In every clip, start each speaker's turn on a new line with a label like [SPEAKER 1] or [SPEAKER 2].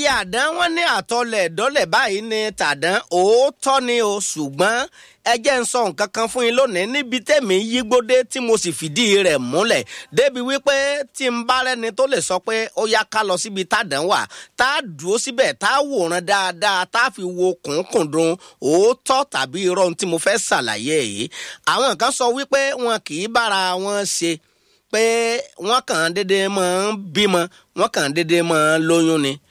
[SPEAKER 1] àdán wọn ní àtọlẹ̀ dọ́lẹ̀ báyìí ní tàdán òótọ́ ni o ṣùgbọ́n ẹ jẹ́ ń sọ nǹkan kan fún yín lónìí níbi tẹ̀mí yígbódé tí mo sì fìdí rẹ̀ múlẹ̀ débi wípé tí n bá rẹ́ni tó lè sọ pé ó yá ká lọ síbi tàdán wà tá a dúró síbẹ̀ tá a wòran dáadáa tá a fi wo kùnkùndùn òótọ́ tàbí irọ́ ohun tí mo fẹ́ ṣàlàyé yìí àwọn kan sọ wípé wọn kì í bára wọn ṣe pé wọ́n kàn déédéé máa ń bímọ wọ́n kàn déédéé máa ń lóyún ni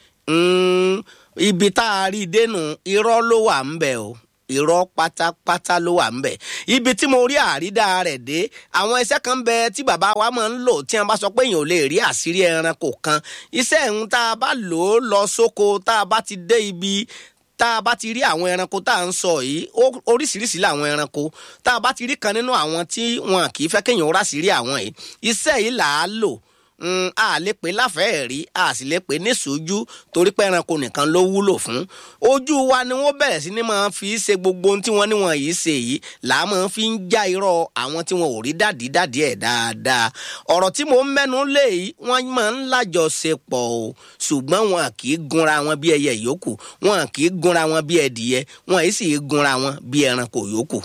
[SPEAKER 1] ibi tá a rí dénú irọ́ ló wà ń bẹ̀ o irọ́ pátápátá ló wà ń bẹ̀ ibi tí mo rí àrídá rẹ̀ dé àwọn iṣẹ́ kan bẹ tí bàbá wa máa ń lò tí wọ́n bá sọ pé èèyàn ò lè rí àṣírí ẹranko kan iṣẹ́ ìhun tá a bá lò ó lọ sóko tá a bá ti dé ibi tá a bá ti rí àwọn ẹranko tá à ń sọ yìí oríṣiríṣi làwọn ẹranko tá a bá ti rí kan nínú àwọn tí wọn kì í fẹ́ kéèyàn ó ráṣírí àwọn yìí iṣẹ́ yìí là á lò a lè pè láfẹ̀ẹ́ rí a sì lè pè ní sójú torí pé ẹranko nìkan ló wúlò fún ojú wa ni wọ́n bẹ̀rẹ̀ sí ni máa fi ṣe gbogbo ohun tí wọ́n ní wọn yìí ṣe yìí là á máa fi ń já irọ́ àwọn tí wọn ò rí dàdí dàdí ẹ̀ dáadáa ọ̀rọ̀ tí mò ń mẹ́nu lé yìí wọ́n máa ń lájọṣepọ̀ o ṣùgbọ́n wọn kì í gunra wọn bí ẹyẹ yòókù wọn kì í gunra wọn bí ẹdìyẹ wọn yìí sì gunra wọn bí ẹranko yòókù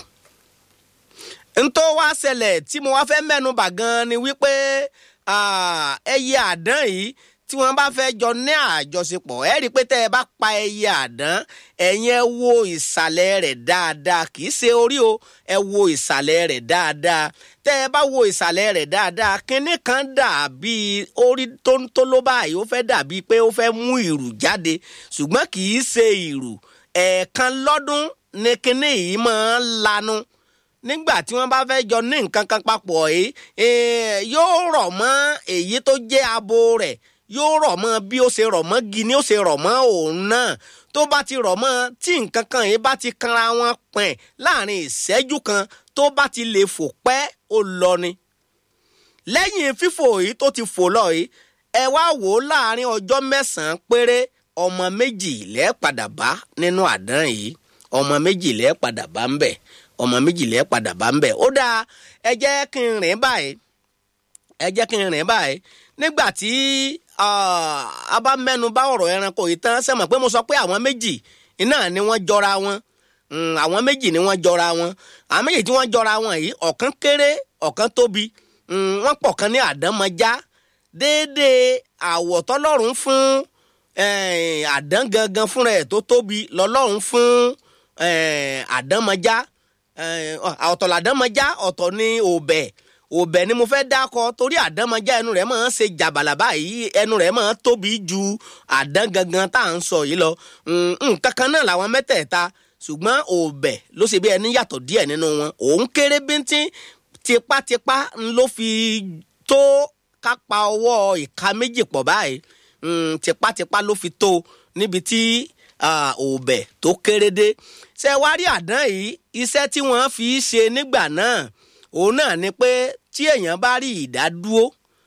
[SPEAKER 1] ntọ́ wá ṣẹlẹ̀ tí mo wá fẹ́ mẹ́nu bà gan ni wípé ẹyẹ àdán yìí tí wọ́n bá fẹ́ jọ ní àjọṣepọ̀ ẹ rí i pé tẹ́ ẹ bá pa ẹyẹ àdán ẹ̀yin ẹ wo ìsàlẹ̀ rẹ̀ dáadáa kì í ṣe orí o ẹ wo ìsàlẹ̀ rẹ̀ dáadáa tẹ́ ẹ bá wo ìsàlẹ̀ rẹ̀ dáadáa kinní kan dàbí orí tóńtóló báyìí ó fẹ́ dàbí pé ó fẹ́ mú ìrù jáde ṣùgbọ́n kì í ṣe ìrù ẹ̀ẹ̀kan lọ́dún ni kinní yìí máa ń lanu nígbà tí wọ́n bá fẹ́ jọ ní nǹkan kan papọ̀ yìí yóò rọ̀ mọ́ èyí tó jẹ́ abo rẹ̀ yóò rọ̀ mọ́ bí ó ṣe rọ̀ mọ́ gi ni ó ṣe rọ̀ mọ́ òun náà tó bá ti rọ̀ mọ́ tí nǹkan kan yìí bá ti kanra wọn pẹ̀ láàrin ìṣẹ́jú kan tó bá ti lè fò pẹ́ ó lọ ni. lẹ́yìn fífò yìí tó ti fò lọ yìí ẹ wá wò ó láàrin ọjọ́ mẹ́sàn-án péré ọmọ méjì lẹ́ẹ̀ padà bá nínú àdán yìí ọmọ méjì lẹ́ẹ̀ padà bá ń bẹ̀ ọmọ méjìlẹ padà bá ń bẹ ó dáa ẹ jẹ́ kí n rìn báyìí ẹ jẹ́ kí n rìn báyìí nígbà tí a bá mẹ́nu bá ọ̀rọ̀ ẹranko yìí tán sẹ́mọ̀ pé mo sọ pé àwọn méjì iná ni wọ́n jọra wọn àwọn méjì ni wọ́n jọra wọn àwọn méjì tí wọ́n jọra wọn yìí ọ̀kan kéré ọ̀kan tóbi wọ́n pọ̀ kan ní àdánmọ́já déédéé àwọ̀ tọ́lọ́run fún àdán gangan fúnra ẹ̀ tó tóbi lọ́lọ́run fún àdánmọ́já ọ̀tọ̀ làdánmọ́já ọ̀tọ̀ ní òbẹ̀ òbẹ̀ ni mo fẹ́ dákọ torí àdánmọ́já ẹnu rẹ̀ máa ń ṣe jàbàlà báyìí ẹnu rẹ̀ máa ń tóbi ju àdán gangan tá à ń sọ yìí lọ nǹkan kan náà làwọn mẹ́tẹ̀ẹ̀ta ṣùgbọ́n òbẹ̀ ló ṣe bí ẹni yàtọ̀ díẹ̀ nínú wọn òun kéré bíntín tipátipá ló fi tó kápá ọwọ́ ìka méjì pọ̀ báyìí tipátipá ló fi tó níbi tí òbẹ̀ tó kéré dé ṣe wá rí àdán yìí iṣẹ́ tí wọ́n fi ṣe nígbà náà òun náà ni pé tí èèyàn bá rí ìdádúró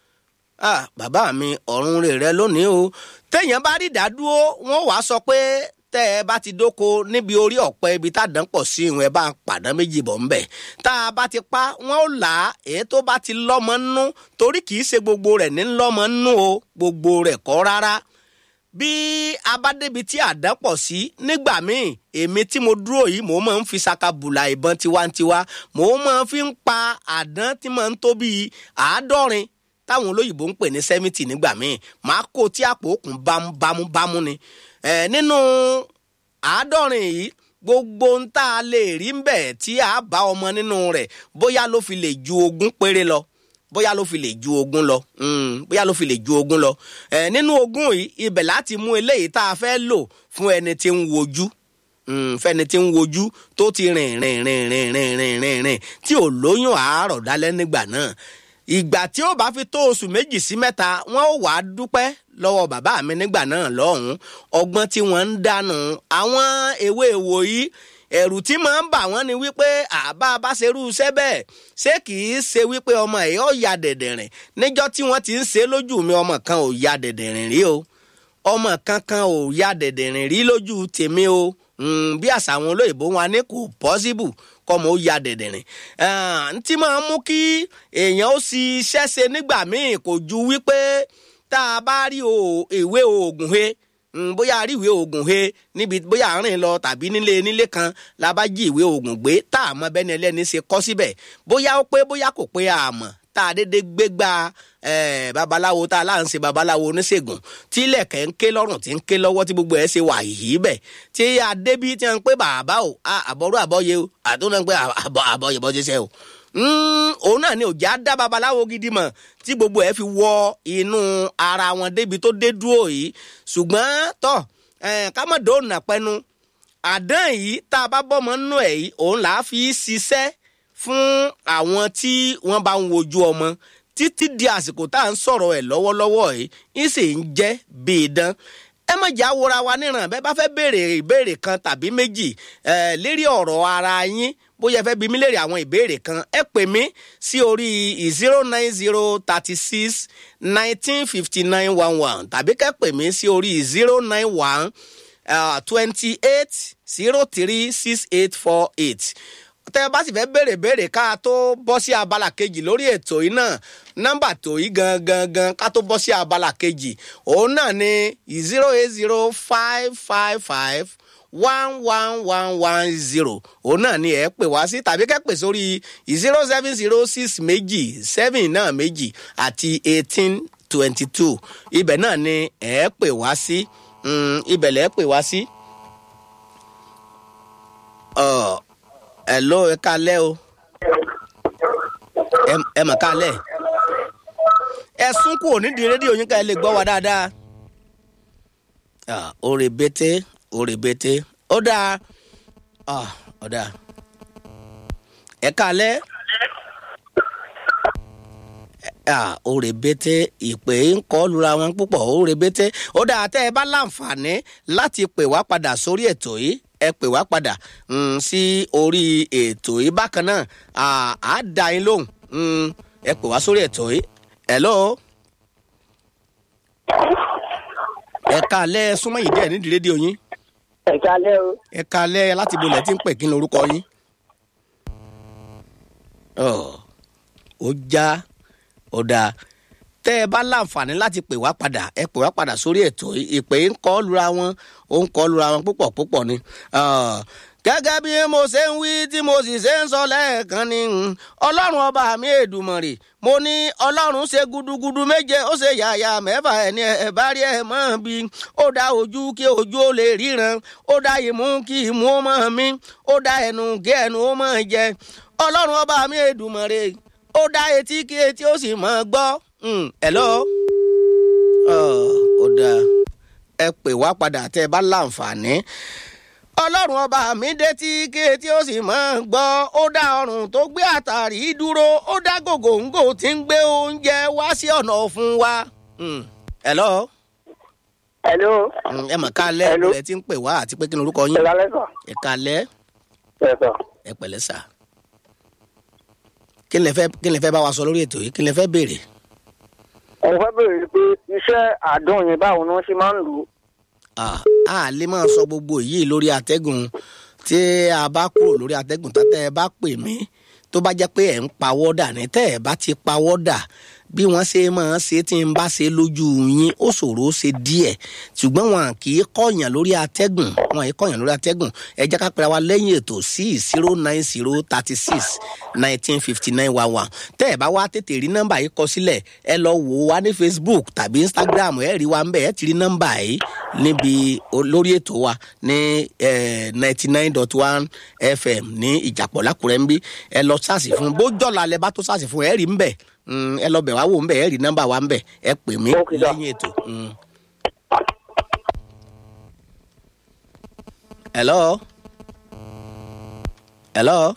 [SPEAKER 1] bàbá mi ọ̀run rè rẹ lónìí o téèyàn bá rí ìdádúró wọ́n wàá sọ pé tẹ́ ẹ bá ti dóko níbi orí ọ̀pẹ ibi tádàn pọ̀ sí ìwọ̀n ẹ bá ń pàdán méjì bọ̀ ńbẹ̀ tá a bá ti pa wọ́n ó là á èyí tó bá ti lọ́mọ nú torí kì í ṣe gbogbo rẹ̀ ní lọ́mọ nú o gbogbo rẹ̀ kọ́ rárá bí a bá débi tí àdán pọ̀ sí nígbà míì èmi tí mo dúró yìí mò ń máa ń fi sakabùlà ìbọn tiwantiwa mò ń máa fi ń pa àdán tí máa ń tó bíi àádọ́rin táwọn olóyìnbó ń pè ní sẹ́mìtì nígbà míì màá kó tí àpò òkun bámúbámú ni nínú àádọ́rin yìí gbogbo ń tá a lè rí ń bẹ̀ tí a bá ọmọ nínú rẹ̀ bóyá ló fi lè ju ogún péré lọ bóyá ló fi lè ju ogún lọ bóyá ló fi lè ju ogún lọ ẹ nínú ogún yìí ibẹ̀ láti mú eléyìí tá a fẹ́ lò fún ẹni tí ń wojú fẹ́ni tí ń wojú tó ti rìn rìn rìn rìn rìn rìn rìn rìn tí ò lóyún àárọ̀ dálẹ́ nígbà náà ìgbà tí ó bá fi tó oṣù méjì sí mẹ́ta wọ́n ó wàá dúpẹ́ lọ́wọ́ bàbá mi nígbà náà lọ́hùn-ún ọgbọ́n tí wọ́n ń dànù àwọn ewé èwò yìí ẹ̀rù tí máa ń bà wọ́n ni wípé àbá bá ṣerú iṣẹ́ bẹ́ẹ̀ ṣé kì í ṣe wípé ọmọ ẹ̀ ó ya dẹ̀dẹ̀rìn níjọ́ tí wọ́n ti ń ṣe lójú mi ọmọ kan ò ya dẹ̀dẹ̀rìn rí o ọmọ kankan ò ya dẹ̀dẹ̀rìn rí lójú tèmi o bí àṣà àwọn olóyìnbó wọn ní kò pọ́síbù kọ́mọ ó ya dẹ̀dẹ̀rìn ntí máa ń mú kí èèyàn ó sì iṣẹ́ ṣe nígbà míì kò ju wípé tá a bá rí ìwé oògùn he mm, bóyá a rí ìwé oògùn he níbi bóyá à ń rìn lọ tàbí nílé nílé kan la bá jí ìwé oògùn gbé tá a mọ bẹ́ni ẹlẹ́ni ṣe kọ́ síbẹ̀ bóyá ó pé bóyá kò pé àmọ́ tá a dédé gbé gba eh, babaláwo tá a láà ń ṣe babaláwo oníṣègùn tí ilẹ̀kẹ̀ ń ké lọ́rùn tí ń ké lọ́wọ́ tí gbogbo ẹ̀ ṣe wà yìí bẹ̀ tí adébí ti ń pé bàbá o ah, àbọ̀rú àbọ̀yé o àtúntò ń pé àbọ̀ àbọ̀yé bọ́ ṣiṣẹ́ o Mm, òun náà ni òjá dá babaláwo gidi mọ̀ tí gbogbo ẹ̀ fi wọ inú ara wọn débi tó dé dúró yìí ṣùgbọ́n tọ̀ eh, ká mọ̀ dóònà pẹ́nu àdán yìí tá a bá bọ́mọ nínú ẹ̀ yìí òun là á fi ṣiṣẹ́ fún àwọn tí wọ́n bá ń wojú ọmọ títí di àsìkò tá à ń sọ̀rọ̀ ẹ̀ lọ́wọ́lọ́wọ́ yìí ń sì ń jẹ́ bíi dán ẹ má jà wòra wa níran bẹ́ẹ̀ bá fẹ́ béèrè ìbéèrè kan tàbí méjì eh, lérí ọ̀rọ̀ ara yín bóyá ẹ fẹ́ bi mí léèrè àwọn ìbéèrè kan ẹ pè mí sí orí zero nine zero thirty six nineteen fifty nine one one tàbí kẹ́ pè mí sí orí zero nine one twenty eight zero three six eight four eight tẹ́ ẹ bá sì fẹ́ béèrè béèrè ká tó bọ́ sí abala kejì lórí ètò yìí náà nọ́mbà tó yìí gangan gan ká tó bọ́ sí abala kejì òun náà ni zero eight zero five five five one one one one zero òun náà ni ẹ pè wá sí tàbí kẹ́ pè sórí zero seven zero six méjì seven náà méjì àti eighteen twenty two ibẹ̀ náà ni ẹ pè wá sí mm, ibẹ̀ lẹ́ pè wá sí. Uh, hello ẹ kalẹ́ o Ẹ- ẹ mọ̀ kalẹ́ ẹ sún kúrò nídìí rédíò yín ká ẹ lè gbọ́ wa dáadáa Ah, ó rebete ó rebete ó dáa Ah, ó dáa ẹ kalẹ́ Ah, ó rebete ìpè ń kọ́ lura wọn púpọ̀ ó rebete ó dáa tẹ́ ẹ bá láǹfààní láti pè wá padà sórí ètò yìí ẹ pè wá padà mm, sí orí ètò yìí bákan náà ah, á dá yín lóhùn Mm, ẹ pè wá sórí ètò yìí hello ẹ kalẹ́ súnmọ́ yìí díẹ̀ nídìí rédíò yín
[SPEAKER 2] ẹ̀ka lẹ́ o.
[SPEAKER 1] ẹ kalẹ́ láti bolẹ̀ tí ń pè kí ni orúkọ yín. Ọ̀, ó já ó dáa tẹ́ ẹ bá láǹfààní láti pè wá padà ẹ pè wá padà sórí ètò yìí. ìpè ń kọ́ lura wọn ó ń kọ́ lura wọn púpọ̀ púpọ̀ ni. Ọ̀, gẹ́gẹ́ bí mo ṣe ń wí tí mo sì ṣe ń sọ lẹ́ẹ̀kan ni mm, ọlọ́run ọba mi èdùmọ̀rè mo ní ọlọ́run ṣe gudugudu méje ó ṣe yàyà mẹ́fà ẹni ẹ̀ bá rí ẹ̀ mọ́ bí ó dá ojú kí ojú ó lè ríran ó dá imú kí imú ó mọ̀ mí ó dá ẹnu kí ẹnu ó mọ̀ jẹ ọlọ́run ọba mi èdùmọ̀rè ó dá etí kí etí ó sì mọ̀ gbọ́. Mm, hello ó dáa ẹ pè wá padà tẹ́ ẹ bá láǹfààní ọlọ́run ọba mi dé tí ké tí ó sì máa ń gbọ́ ó dá ọrùn tó gbé àtàrí dúró ó dá gògòǹgò tí ń gbé oúnjẹ wá sí ọ̀nà fún wa. Mm, hello
[SPEAKER 2] hello.
[SPEAKER 1] Mm, ẹ mọ̀ ká lẹ́
[SPEAKER 2] Hello.
[SPEAKER 1] ẹ ti ń pè wá àti pé kí ni orúkọ yín
[SPEAKER 2] ẹ̀ka lẹ́sọ̀.
[SPEAKER 1] ẹ ká lẹ́
[SPEAKER 2] ẹ̀sọ̀.
[SPEAKER 1] ẹ pẹ̀lẹ́ sà. kí ni lẹ fẹ́ kí ni lẹ fẹ́ bá wa sọ lórí ètò yìí kí ni lẹ fẹ́ béèrè.
[SPEAKER 2] mo fẹ́ bèrè pé iṣẹ́ àdán yẹn báwo ni wọ́n ṣe máa ń lò ó.
[SPEAKER 1] Ah, a lè máa sọ gbogbo yìí lórí atẹ́gùn tí a bá kúrò lórí atẹ́gùn tátẹ́ ẹ bá pè mí tó bá jẹ́ pé ẹ̀ ń pawọ́ dà ní tẹ́ ẹ bá ti pawọ́ dà bí wọ́n ṣe máa ṣe tí n bá ṣe lójú yín ó ṣòro ó ṣe díẹ̀ ṣùgbọ́n wọn kì í kọ̀yàn lórí atẹ́gùn wọn kì í kọ̀yàn lórí atẹ́gùn ẹ jẹ́ ká pera wa lẹ́yìn ètò sí zero nine zero thirty six nineteen fifty nine one one tẹ́ ẹ bá wá tètè rí nọ́mbà yìí kọ sílẹ̀ ẹ lọ wò ó wá ní facebook tàbí instagram ẹ rí wa ń bẹ̀ ẹ ti rí nọ́mbà yìí níbi o- lórí ètò wa ní ninety nine dot one fm ní ìjàpọ̀ lákùrẹ́ ń bí ẹ lọ sáàsì fún bójọ́la lẹ bá tó sáàsì fún ẹ rí ń bẹ̀ Mm, ẹ lọ bẹ̀ wá wò ń bẹ̀ ẹ rí nọ́mbà wa ń bẹ̀ ẹ pè mí
[SPEAKER 2] Okay, sir.
[SPEAKER 1] lẹ́yìn ètò. Mm. hello hello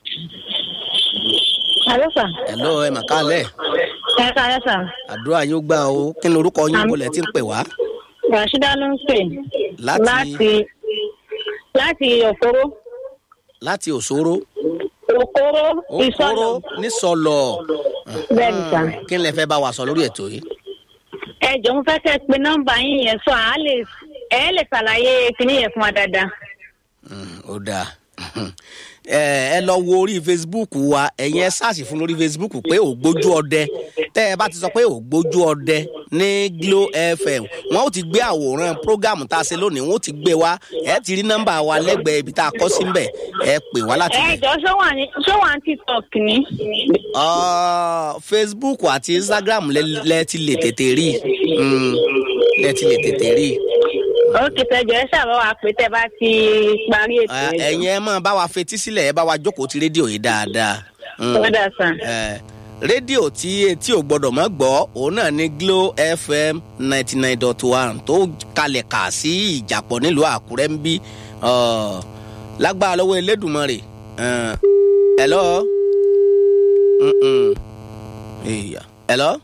[SPEAKER 3] Alo sà.
[SPEAKER 1] hello ẹ mà kálẹ̀
[SPEAKER 3] Ẹ káyọ̀ sà.
[SPEAKER 1] àdúrà yóò gbà o kí ni orúkọ yín
[SPEAKER 3] Àmín.
[SPEAKER 1] wọlé tí ń pè wá
[SPEAKER 3] Rashida ló ń pè.
[SPEAKER 1] Láti-
[SPEAKER 3] Láti láti Òkóró.
[SPEAKER 1] láti òṣòro
[SPEAKER 3] Òkóró
[SPEAKER 1] òkòrò
[SPEAKER 3] ìsọ̀lọ̀.
[SPEAKER 1] nísọlọ
[SPEAKER 3] Bẹ́ẹ̀ni sà.
[SPEAKER 1] kí ni lẹ fẹ́ bá wa sọ lórí ètò yìí.
[SPEAKER 3] Ẹ jọ̀ọ́ mo fẹ́ kẹ́ ẹ pe nọ́mbà yín yẹn sọ àá lè ẹ lè ṣàlàyé kinní yẹn fún wa dáadáa.
[SPEAKER 1] Mm, ó dáa ẹ ẹ lọ wo orí facebook wa ẹ̀yin ẹ sáàsì fún lórí facebook pé ògbójú ọdẹ tẹ́ ẹ bá ti sọ pé ògbójú ọdẹ ní glo fm wọn ó ti gbé àwòrán prógámù tá a ṣe lónìí wọn ó ti gbé wa ẹ ti rí nọ́mbà wa lẹ́gbẹ̀ẹ́ ibi tá a kọ́ sí mbẹ̀ ẹ pè wá láti
[SPEAKER 3] ẹ
[SPEAKER 1] bẹ̀.
[SPEAKER 3] jọ ṣó wà ní ṣó wà ní tiktok ni.
[SPEAKER 1] Ọ, facebook àti instagram lẹ lẹ ti lè tètè rí Mm, lẹ ti lè tètè rí
[SPEAKER 3] ó kì í tẹjọ ẹ ṣàbọ̀ wá pé tẹ bá ti parí ètò
[SPEAKER 1] Ẹ,
[SPEAKER 3] ẹjọ.
[SPEAKER 1] ẹ̀yin ẹ máa bá wa fetí sílẹ̀ ẹ bá wa jókòó ti rédíò yìí dáadáa. Mm.
[SPEAKER 3] ó dà sàn.
[SPEAKER 1] Eh, rédíò tí etí ò gbọdọ̀ mọ́ gbọ́ òun náà ní glo fm ninety nine dot one tó kalẹ̀ kà sí ìjàpọ̀ nílùú àkúrẹ́ ń bí Ọ, lágbára lọ́wọ́ elédùnmọ́rè hello. Mm-mm. Èèyàn. hello.